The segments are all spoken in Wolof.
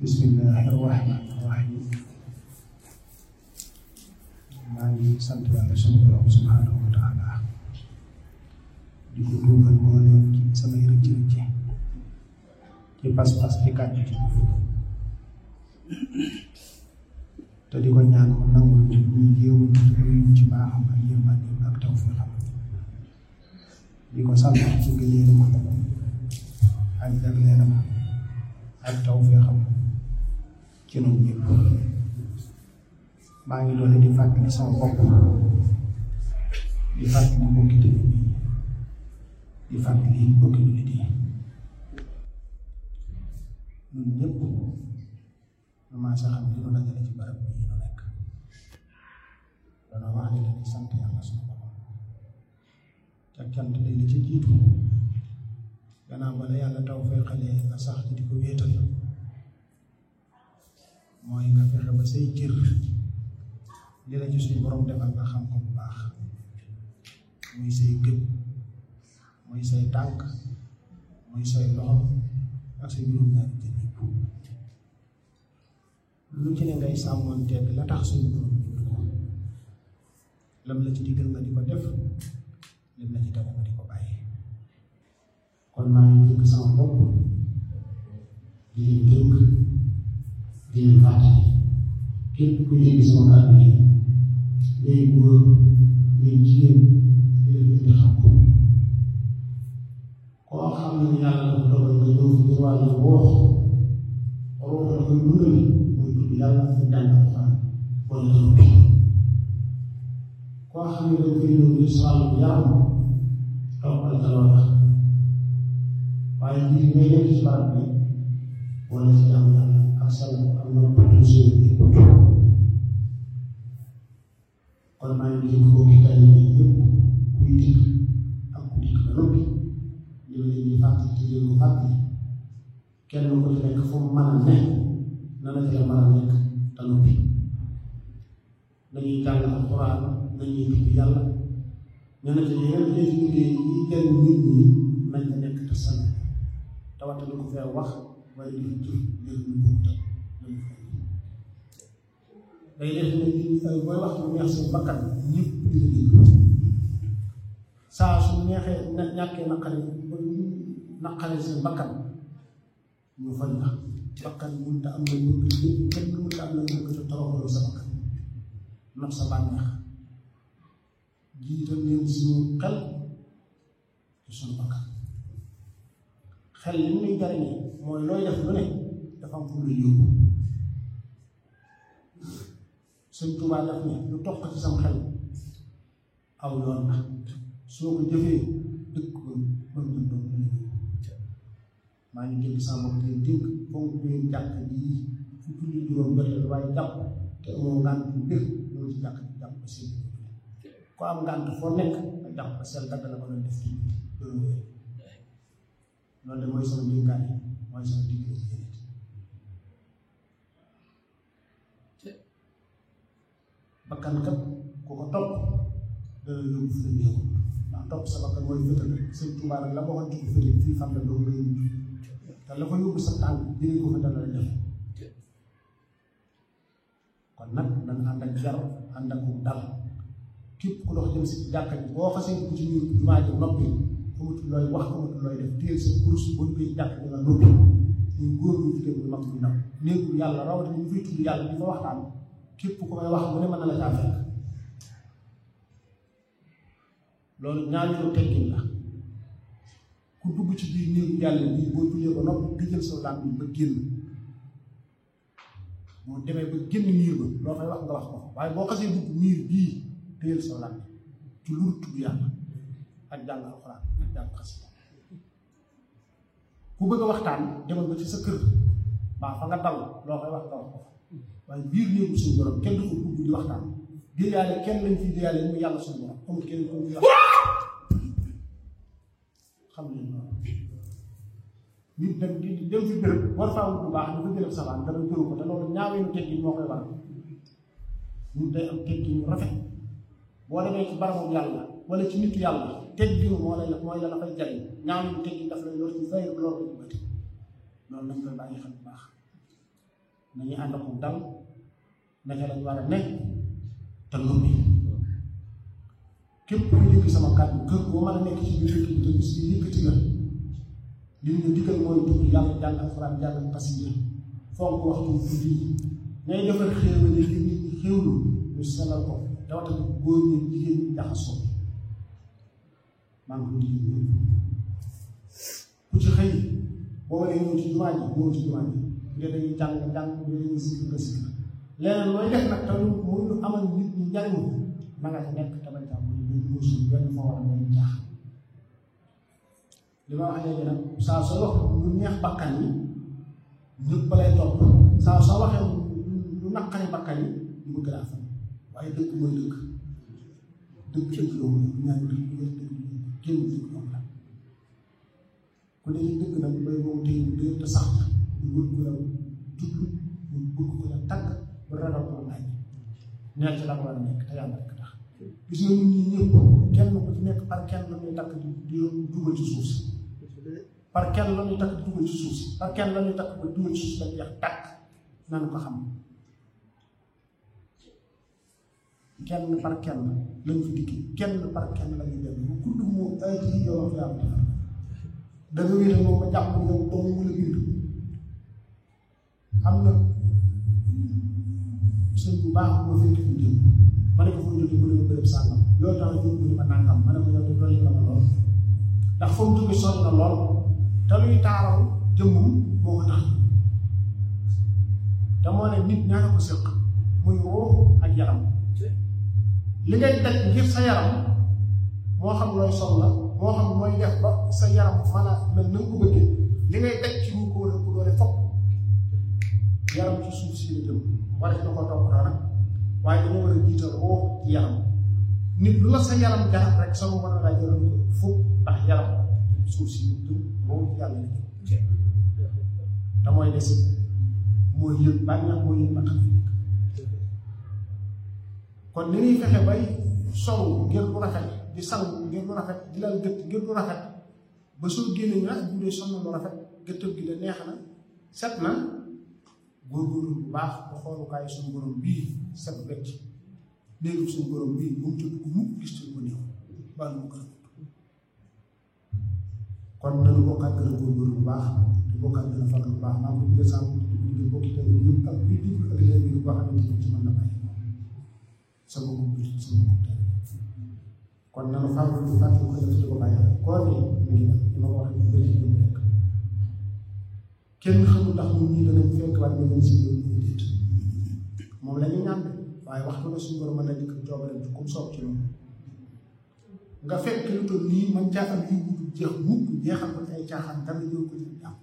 bismillahi rahmaani rahim maa ngi sant yàlla sunu borom subhanahu wa taala di ko duubal moo leen ci samay rëcc rëcc ci pas-pas ci kàddu ci jëf te di ko ñaan mu nangul ci ñu jéewul ci baaxam ak yërmandeem ak tawfiqam di ko sant ci ngëneelam ak jagleelam ak tawfiqam ci noonu ñëpp maa ngi doole di fàttali sama bopp di fàttali mbokki tamit bi di fàttali mbokki jullit yi ñun ñëpp ñu maa sa xam li nu dajale ci barab bii nu nekk dana wax ne dañuy sant yàlla suñu borom te cant day li ci jiitu gannaaw ba la yàlla taw feexalee nga sax ci di ko wéetal mooy nga fexe ba say cër li la ci suñu borom defal nga xam ko bu baax muy say gët muy say tànk muy say loxo ak say juróom-ñaari cër yëpp lu ci ne ngay sàmmoon teg la tax suñu borom bind ko lam la ci digal nga di ko def lim la ci tere nga di ko bàyyi kon maa ngi dénk sama bopp di leen dénk di leen fàttali képp ku dégg sama kàddu gi ngay góor ngay jigéen di leen indi xam ko koo xam ne yàlla dafa dogal nga ñëw fi ngir wàllu woox waroo la koy dundal muy tudd yàlla ñu jàng alxuraan wala nga noppi koo xam ne dañ koy ñëw ngir sa wàllu yaram toppal ca loola waaye lii ngay nekk ci barab bi wala ci jàmm yàlla ak sell ak nopp toujours bi kon maa ngi leen ko ki tali bi yëpp kuy dikk ak ku dikk ba noppi ñu leen di fàttali ci leen ko fàttali kenn ku ci nekk fu mu mën a ne na la ca mën a nekk te noppi nañuy jàng alxuraan nañuy tudd yàlla ñu ne ci yeneen xeeti liggéey yi jëriñ nit ñi nañ ca nekk te sell te waxta du ko fee wax waaye di fi jëf jël lu bokk te lañu fay day def ne nit ñi ay booy wax lu neex seen bakkan ñëpp di la déglu saa su neexee na ñàkkee naqare naqare seen bakkan ñu fañ la bakkan mënta am na bëgg lépp kenn mënta am na bëgg te toroxaloo sa bakkan not sa bànneex jiital leen suñu xel te suñu bakkan xel li muy jariñee mooy looy def lu ne dafa am fu mu lay yóbbu sëñ Tuubaa daf ne lu toq ci sam xel aw yoon la soo ko jëfee dëkk ko ba mu doon maa ngi dégg sama bopp di dénk fonk leen jàkk ji fu julli juróom jotee waaye jàpp te amoo ngànt bu bir ñëw ci jàkk ji jàpp ba seen ko am ngànt foo nekk nga jàpp ba seen dagg la ko doon def ci loolu wéy loolu de mooy sama dénkaane mooy sama digle ci yéen bakkan kat ku ko topp dana yóbbu fi la neexul ndax topp sa bakkan mooy fëtal rek sëñ Tuubaa rek la ma waxoon ci fëtal fii xam ne doo ngay mujj te la fa yóbbu sa tànk jëlee ko fa dana la jafe kon nag dañ ànd ak jar ànd ak dal képp ku dox jëm si jàkka ji boo xasee dugg ci biir jumaa ji noppi amatul looy wax amatul looy def téel sa kurus boo duggee ci jàkka ji nga noppi ñu góor ñu jigéen ñu mag ñu ndaw néegu yàlla rawatina ñu fay tudd yàlla di fa waxtaan képp ku may wax mu ne mën na la caa fekk loolu ñaareelu teggin la ku dugg ci biir néegu yàlla bii boo jullee ba noppi tëjal sa làmp ba génn moo demee ba génn miir ba loo fay wax nga wax ko waaye boo xasee dugg miir bii tëjal sa làmp ci lu tudd yàlla ak jàng alxuraan ak jàng xasida ku bëgg a waxtaan demal ba ci sa kër baa fa nga dal loo fay wax nga wax ko waaye biir néegu suñu borom kenn du ko dugg di waxtaan déyaale kenn lañ fi déyaale mu yàlla suñu borom amul kenn ko ñu wax xam nañ loolu nit dem di dem fi béréb war faa wut bu baax dafa béréb sabaan dara jëru ko te loolu ñaaweenu teggin moo koy waral nit day am teggin yu rafet boo demee ci barabu yàlla wala ci nitu yàlla tegginu moo lay mooy la la fay jariñ ñaaweenu teggin daf lay lor ci zahir loolu la ñu bëti loolu nañ koy bàyyi xel bu baax nañu ànd ko dal naka lañ war a nekk te noppi képp ku dégg sama kàddu kër boo mën a nekk ci biir dëkk bi te gis li yëkkati la li ñu digal mooy tudd yàlla jàng alxuraan jàng xasida fonk waxtu guddi yi ngay defar xéewal yi nit ñi xéewlu ñu sellal ko rawatina góor ñi jigéen ñi jaxasoo maa ngi ko digal ñëpp ku ci xëy boo waree ñëw ci jumaa ji ñëw ci jumaa ji bu dee dañuy jàng jàng bu dee dañuy sikk nga sikk leneen looy def nag tamit muy lu amal nit ñi njariñ na nga ca nekk tamit tam muy benn musul benn foo war a benn jaax li ma wax léegi nag saa soo wax lu neex bakkan yi ñëpp lay topp saa soo waxee lu naqari bakkan yi ñu bëgg laa fan waaye dëgg mooy dëgg dëgg dëgg loolu ñu ñaan dëgg dëgg kenn dëgg moom la ku ne ci dëgg nag bay moom tey dëgg te sax ñu bëgg ko la jublu ñu bëgg ko la tagg ba ragal ko laaj nekk ci la ko war a nekk te yàlla rek tax gis nga nit ñi ñëpp kenn ku ci nekk par kenn la ñuy takk di di dugal ci suuf si par kenn la ñuy takk di dugal ci suuf si par kenn la ñuy takk ba dugal ci suuf si dañ jeex tàkk nanu ko xam kenn par kenn lañ fi dikki kenn par kenn la ñuy dem bu kudd moom ay ci yow fi am da nga wéetal moom ba jàpp yow doomu mu la bind am na sëñ bu baax moo fekk fi jëm ma ne ko fu mu jógee mu ne ma bërëb sàngam loolu tax ñu mu ne ma nàngam ma ne ko yow de dolli nga ma lool ndax fa mu jógee sori na lool te luy taaral jëmmum moo ko tax te moo ne nit ñaara ko séq muy ruux ak yaram li ngay daj ngir sa yaram moo xam looy sol la moo xam mooy def ba sa yaram mën a mel na nga ko bëggee li ngay daj ci mu ko war a ko doole fokk yaram ci suuf si la jëm war na ko toppatoo nag waaye dañoo war a jiital ruux ci yaram nit lu la sa yaram jarat rek sama mën a laa jëral ko fukk ndax yaram suuf si la jëm ruux ci yàlla la jëm te mooy des mooy yëg bànneex mooy yëg naqar fi nekk kon ni ñuy fexe bay solu ngir lu rafet di sang ngir lu rafet di lal gëtt ngir lu rafet ba soo génnee ñu nag bu dee sonn lu rafet gëttam gi de neex na set na góorgóorlu bu baax ba xoolukaayu suñu borom bii set wecc néegu suñu borom bii bu mu tëdd ku mukk gis ci ko néew baa mu gën a kon nañu bokkaat gën a góorgóorlu bu baax te bokkaat gën a fàgg bu baax maa ngi ko jëlee sàmm di ko digal bokki tey yëpp ak kuy déglu ak leen bi boo xamante ni ci mën na bàyyi sama bopp bi sama bopp tey kon nanu fàggu di fàggu ko def di ko bàyyi koor gi mi ngi dem li ma ko waxee bëri ci jëm rek kenn xamul ndax ñun ñii danañ fekk waaye ñu si ñoom ñu déet moom la ñu ñaan waaye waxtu na suñu borom mën na dikk coobare bi comme soob ci loolu nga fekk lu toll nii man caaxaan yi bu jeex mukk jeexal ko ay caaxaan dara ñëw ko ci jàmm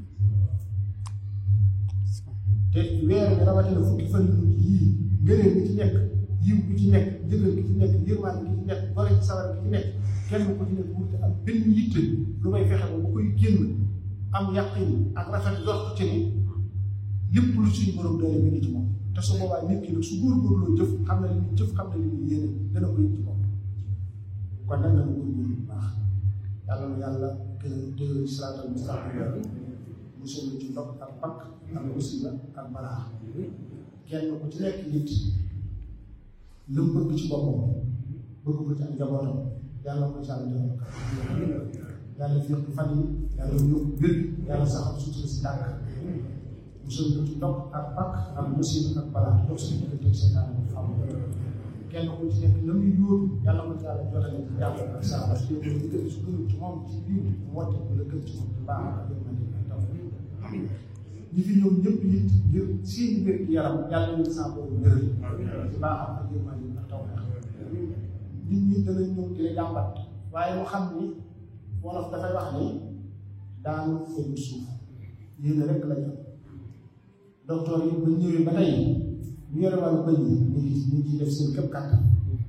te weer bi rawatina fukki fan yu mujj yii ngëneel bi ci nekk yiw bi ci nekk njëgal bi ci nekk yërmaan bi ci nekk gore ci sawar bi ci nekk kenn ku ci nekk wute am benn yitte lu may fexe ba bu koy génn am yàqin ak rafet jot ci ni lépp lu suñu borom doole mi ngi ci moom te su boobaa nit ki nag su góorgóorloo jëf xam na li muy jëf xam na li muy yéene dana ko yëg ci moom kon nag dana góorgóorlu bu baax yàlla na yàlla gën a dëgëral siraatal mustaqim musul ci ndox ak pakk ak musiba ak balaa kenn ku ci nekk nit lu mu bëgg ci boppam bëgg ko ci ak njabootam yàlla ko ci àll defal ko yàlla fépp fan yi yàlla yóbbu wér yàlla saxal sutura si tànk musul ko ci ndox ak pakk ak musiba ak balaa dox si diggante ak seytaan bi xam kenn ku ci nekk la muy yóotu yàlla ko ci yàlla jotale ci jàmm ak saxal si yóbbu li gën su gën ci moom ci biir mu wàtte ko la gën ci moom ci baax ak yërmande ak taw ñi fi ñëw ñëpp it ngir seen wér gi yaram yàlla ñu saa boobu wéral ci baaxam ak yërmande ak taw nit ñi danañ ñëw di la jàmbat waaye mu xam ni wolof dafay wax ni daanu fëgg suuf yéen rek la ñu docteur yi ba ñëwee ba tey ñu yore wàllu bëñ yi ñu ngi ñu ngi ciy def seen képp kàttan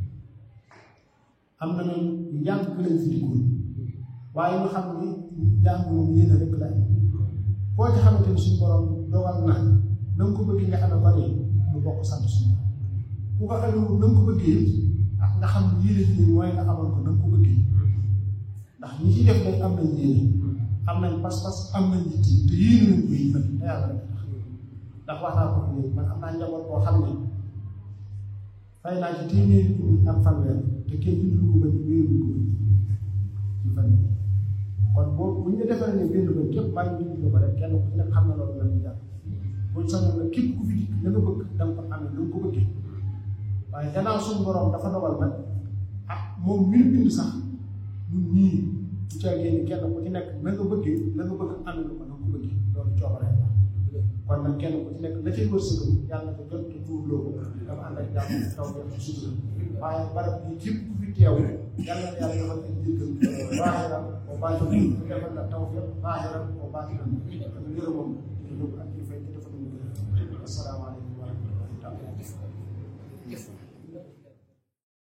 am na ñoom yàgg lañ fi dikkoon waaye ñu xam ni jàng moom yéen rek la koo ci xamante ni suñu borom dogal na na nga ko bëggee nga xam ne bari ñu bokk sant suñu ku ko xamee na nga ko bëggee ak nga xam ne yéene ji mooy nga xamal ko na nga ko bëggee ndax ñi ci def nañ am nañ yéene am nañ pas-pas am nañ yitte te yéene nañ ko yi nag te yàlla rek tax ndax wax naa ko fi léegi man am naa njaboot boo xam ne fay naa ci téeméeri junni ak fanweer te kenn dundul ko ba ñu wéeru ko ci fan yi kon boo bu ñu defee ne benn bët képp maa ngi dund ko rek kenn ku ci nekk xam na loolu la ñu jàpp buñ sañoon nag képp ku fi dikk la nga bëgg da nga ko amee lu ko bëggee waaye gannaaw suñu borom dafa dogal nag ah moom mi bind sax ñun ñii du ca génn kenn ku ci nekk la nga bëggee la nga bëgg amee lu ko na ko bëggee loolu coobare la kon nag kenn ku ci nekk la cay wërsëgam yàlla na ko jot te tuurloo ko dafa ànd ak jàmm taw bi sutura waaye barab bi képp ku fi teew yàlla na yàlla defal ay jéggal baaxiram o baatiram te defal la taw fi baaxiram o baatiram ak ngërëmam di dugg ak di fay te defal ñu asalaamaaleykum